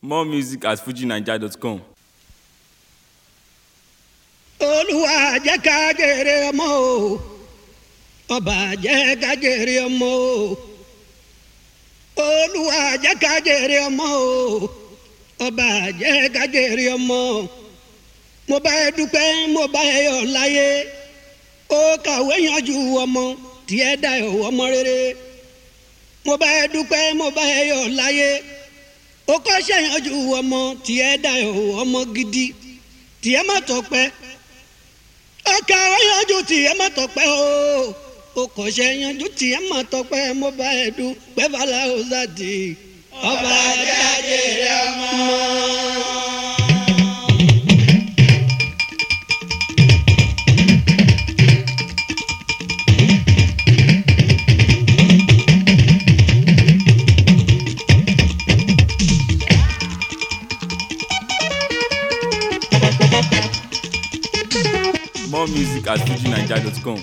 More music at fujinaija.com. olúwa jẹ́ ká jèrè ọmọ o ọba jẹ́ ká jèrè ọmọ o olúwa jẹ́ ká jèrè ọmọ o ọba jẹ́ ká jèrè ọmọ mo bá ẹ dúpẹ́ mo bá ẹ yọ̀ láyé ó kàwé yanjú ọmọ tiẹ̀ dá ẹ ọmọ rere mo bá ẹ dúpẹ́ mo bá ẹ yọ̀ láyé ó kọ́ṣẹ́ yanjú ọmọ tiẹ̀ dá ẹ ọmọ gidi tiẹ̀ má tọpẹ́ ọkà ọyànjú tiẹ̀ má tọpẹ́ o ó kọ́ṣẹ́ yanjú tiẹ̀ má tọpẹ́ mo bá ẹ dúpẹ́ fàlà ọ̀sàdì ọba jáde rẹ ọmọ. More music at fujinaija.com.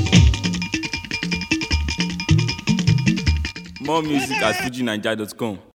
More music at fujinaija.com.